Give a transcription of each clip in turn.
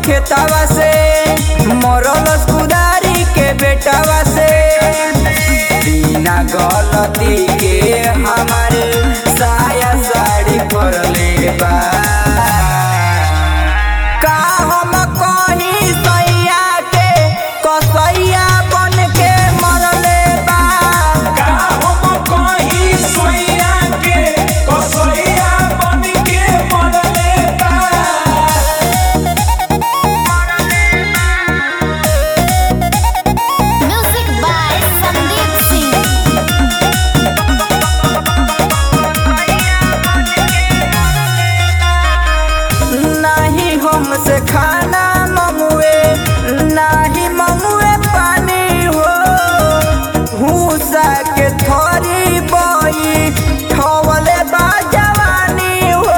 खेतावा से मरल कुदारी के बेटावा से बिना गलती के हमारे साया साड़ी पड़ले बा का हम कहीं सैया के कसैया बन के मरले बा का हम कहीं सोइया के कसैया बन के मरले बा Music by Sandeep Singh. नाही हमसे खाना मंगुए नाही मंगुए पानी हो भूसा के थोड़ी बई ठवले बा जवानी हो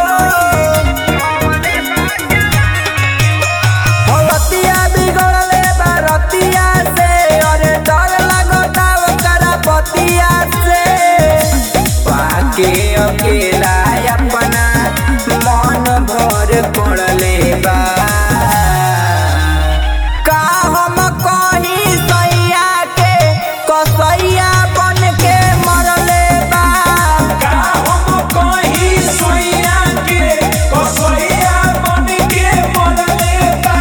हलतिया बिगड़ले बा रतिया से अरे डर लगता ओकरा बतिया से पाके अकेला अपना मन भर पड़ले बा का हम कहीं सैया के कसैया बन के मरले बा का हम कहीं सोइया के कसैया बन के मरले बा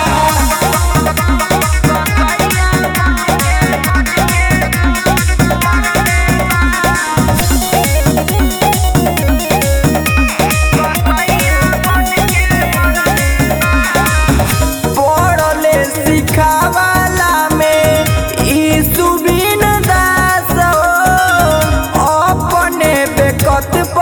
पढ़ले सिखावाला में ई सुबिन दास हो अपने बेकत